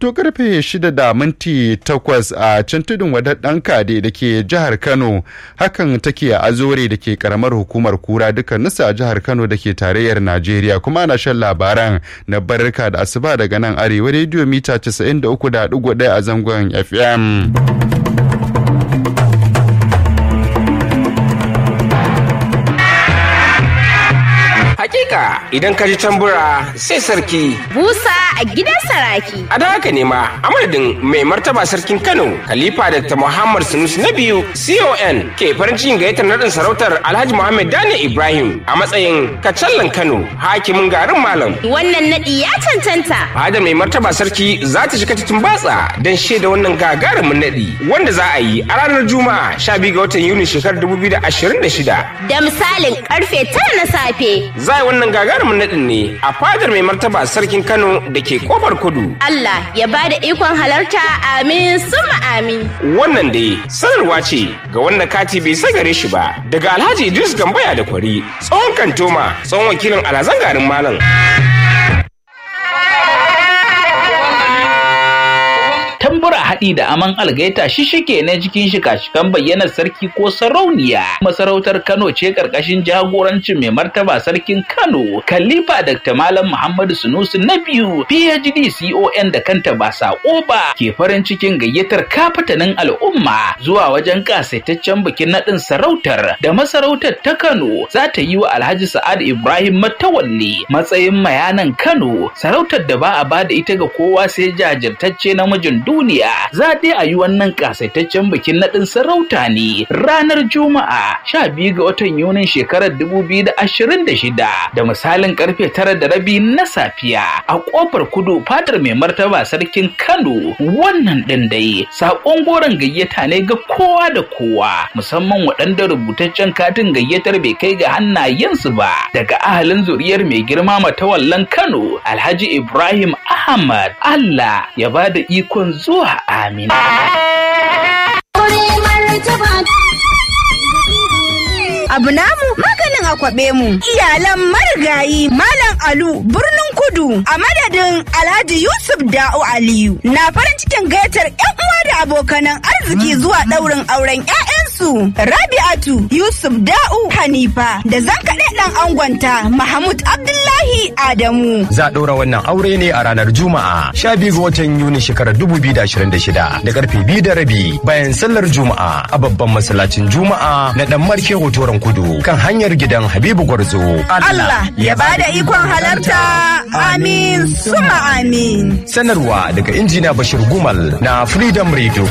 to karfe shida da minti takwas a can tudun wadar ɗan kade da ke jihar kano hakan take a azore da ke karamar hukumar kura dukkaninsu a jihar kano da ke tarayyar najeriya kuma ana shan labaran na barka da asuba daga nan arewa rediyo mita 93.1 a zangon fm Hakika idan ka ji tambura sai sarki. Busa a gidan saraki. A da haka ne ma a madadin mai martaba sarkin Kano, Khalifa Dr. Muhammad Sanusi na biyu CON ke farin cikin gayyatar naɗin sarautar Alhaji Muhammad Daniel Ibrahim a matsayin kacallan Kano, hakimin garin Malam. Wannan naɗi ya cancanta. Fadar mai martaba sarki za ta shiga cikin batsa don shaida wannan gagarumin naɗi wanda za a yi a ranar Juma'a 12 ga watan Yuni shekarar 2026. Da misalin karfe tara na safe. Za a yi wannan gagarumin naɗin ne a fadar mai martaba sarkin Kano da ke kofar kudu. Allah ya ba da ikon halarta amin summa amin. Wannan dai sanarwa ce ga wanda kati bai sai gare shi ba daga Alhaji Idris Gambaya da Kwari tsohon kantoma tsohon wakilin alhazan garin Malam. tambura haɗi da aman algaita shi shike na cikin shika-shikan bayyanar sarki ko sarauniya masarautar kano ce karkashin jagorancin mai martaba sarkin kano khalifa dr malam muhammadu sunusi na biyu phd con da kanta ba sako ba ke farin cikin gayyatar kafatanin al'umma zuwa wajen kasaitaccen bikin naɗin sarautar da masarautar ta kano za ta yi wa alhaji sa'ad ibrahim matawalli matsayin mayanan kano sarautar da ba a ba da ita ga kowa sai jajirtacce namijin duniya za dai a yi wannan kasaitaccen bikin naɗin sarauta ne ranar juma'a sha biyu ga watan yunin shekarar dubu biyu da ashirin da shida da misalin karfe tara da rabi na safiya a kofar kudu fatar mai martaba sarkin kano wannan ɗin dai saƙon goron gayyata ne ga kowa da kowa musamman waɗanda rubutaccen katin gayyatar bai kai ga hannayensu ba daga ahalin zuriyar mai girma matawallan kano alhaji ibrahim ahmad allah ya ba da ikon zuwa amin. Abu namu maganin akwabe mu iyalan marigayi Malam Alu birnin kudu a madadin Alhaji Yusuf Da'u Aliyu na farin cikin gayyatar 'yan uwa da abokanan arziki zuwa ɗaurin auren 'ya'yansu Rabi'atu Yusuf Da'u Hanifa da zankaɗe ɗan angonta Mahmud Abdullahi Adamu. Za a ɗora wannan aure ne a ranar Juma'a 12 ga watan Yuni shekarar 2026 da karfe biyu da rabi bayan sallar Juma'a a babban masallacin Juma'a na ɗan Marke Hotoron Kudu kan hanyar gidan Habibu Gwarzo. Allah ya bada ikon halarta amin suma amin. Sanarwa daga injina Bashir Gumal na Freedom Radio.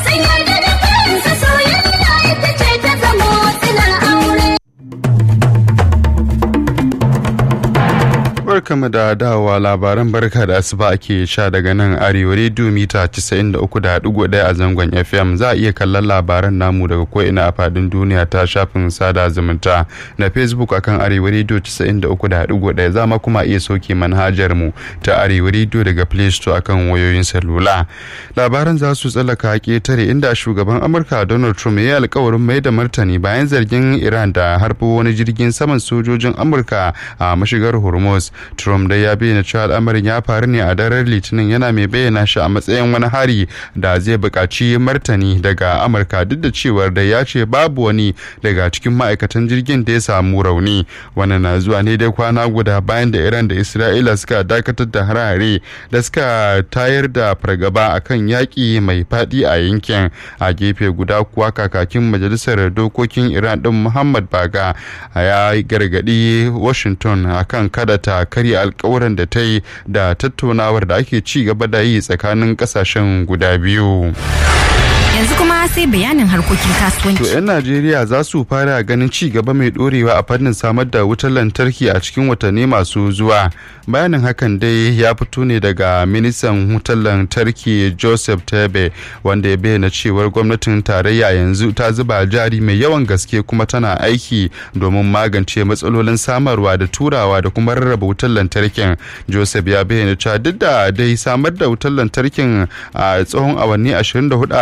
barkamu da dawowa labaran barka da asuba ake sha daga nan arewa rediyo mita 93.1 a zangon fm za a iya kallon labaran namu daga ko'ina a fadin duniya ta shafin sada zumunta na facebook akan arewa rediyo 93.1 za ma kuma iya soke manhajar mu ta arewa rediyo daga play store akan wayoyin salula labaran za su tsallaka ketare inda shugaban amurka donald trump ya yi alkawarin mai da martani bayan zargin iran da harbo wani jirgin saman sojojin amurka a mashigar hormuz Trump dai ya bayyana cewa al'amarin ya faru ne a daren Litinin yana mai bayyana shi a matsayin wani hari da zai buƙaci martani daga Amurka duk da cewar da ya ce babu wani daga cikin ma'aikatan jirgin da ya samu rauni. Wannan na zuwa ne dai kwana guda bayan da Iran da Isra'ila suka dakatar da harare da suka tayar da fargaba akan yaƙi mai faɗi a yankin a gefe guda kuwa kakakin majalisar dokokin Iran ɗin Muhammad Baga ya gargaɗi Washington akan kada ta karya alkawuran da ta yi da tattaunawar da ake ci gaba da yi tsakanin kasashen guda biyu. Yanzu kuma sai bayanin harkokin kasuwanci. To 'yan Najeriya za su fara ganin ci gaba mai dorewa a fannin samar da wutar lantarki a cikin watanni masu zuwa. Bayanin hakan dai ya fito ne daga ministan wutar lantarki Joseph Tebe wanda ya bayyana cewar gwamnatin tarayya yanzu ta zuba jari mai yawan gaske kuma tana aiki domin magance matsalolin samarwa da turawa da kuma rarraba wutar lantarkin. Joseph ya bayyana cewa duk da dai samar da wutar lantarkin a tsawon awanni 24 a rana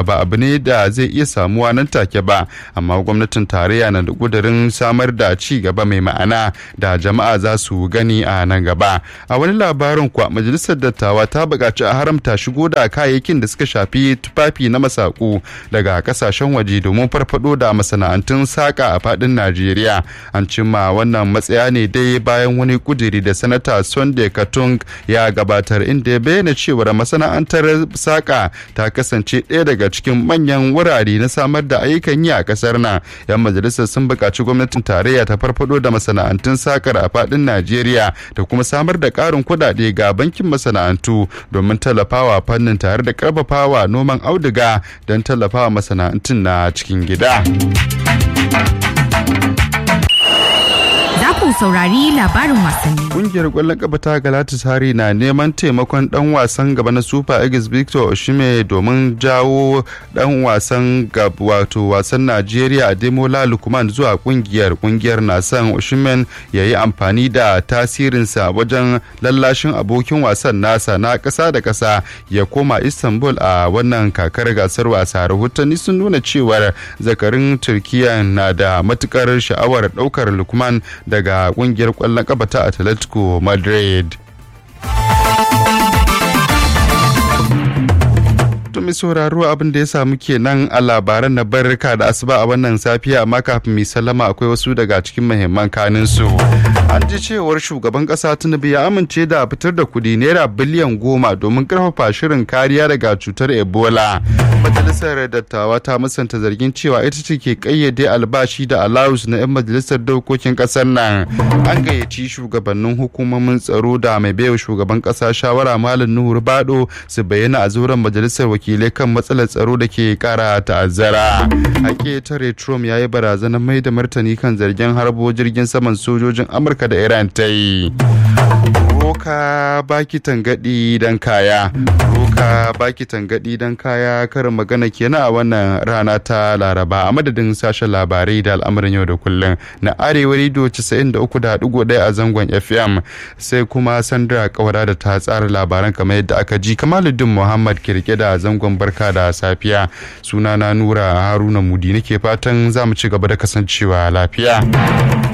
ba abu ne da zai iya samuwa nan take ba amma gwamnatin tarayya na da kudurin samar da ci gaba mai ma'ana da jama'a za su gani a nan gaba a wani labarin kuwa majalisar dattawa ta buƙaci a haramta shigo da kayayyakin da suka shafi tufafi na masaku daga kasashen waje domin farfado da masana'antun saƙa a faɗin najeriya an cimma wannan matsaya ne dai bayan wani kuduri da sanata sunday katung ya gabatar inda ya bayyana cewar masana'antar saƙa ta kasance ɗaya daga cikin manyan wurare na samar da ayyukan yi a ƙasar nan yan majalisar sun buƙaci gwamnatin tarayya ta farfado da masana'antun sakar a faɗin najeriya da kuma samar da ƙarin kuɗaɗe ga bankin masana'antu domin tallafawa fannin tare da ƙarfafawa noman auduga don tallafawa masana'antun na cikin gida. Za ku saurari labarin wasanni. Kungiyar kwallon kafa ta Galatasaray na neman taimakon dan wasan gaba na Super Eagles Victor Oshime domin jawo dan wasan gaba wato wasan Najeriya Ademola Lukman zuwa kungiyar. Kungiyar na son Oshime ya yi amfani da tasirinsa wajen lallashin abokin wasan nasa na ƙasa da ƙasa ya koma Istanbul a wannan kakar gasar wasa. Rahotanni sun nuna cewar zakarin Turkiya na da matukar sha'awar ɗaukar Lukman daga kungiyar kwallon kafa ta Atletico Madrid. mai sauraro abin da ya samu kenan a labaran na barka da asuba a wannan safiya amma kafin mai sallama akwai wasu daga cikin muhimman kanin su an ji cewar shugaban kasa tinubu ya amince da fitar da kudi naira biliyan goma domin karfafa shirin kariya daga cutar ebola majalisar dattawa ta musanta zargin cewa ita ce ke kayyade albashi da alawus na 'yan majalisar dokokin kasar nan an gayyaci shugabannin hukumomin tsaro da mai baiwa shugaban kasa shawara malam nuhu bado su bayyana a zauren majalisar wakilai kan matsalar tsaro da ke kara ta'azzara hake tare trump ya yi barazanar mai da martani kan zargin harbo jirgin saman sojojin amurka da iran ta yi roka baki tangadi dan kaya roka baki tangadi dan kaya karin magana kenan a wannan rana ta laraba a madadin sashen labarai da al'amuran yau da kullum na arewa rido 93.1 a zangon fm sai kuma sandra kawara da ta tsara labaran kamar yadda aka ji kamaluddin muhammad kirke da zangon barka da safiya sunana nura haruna mudi nake fatan za mu ci gaba da kasancewa lafiya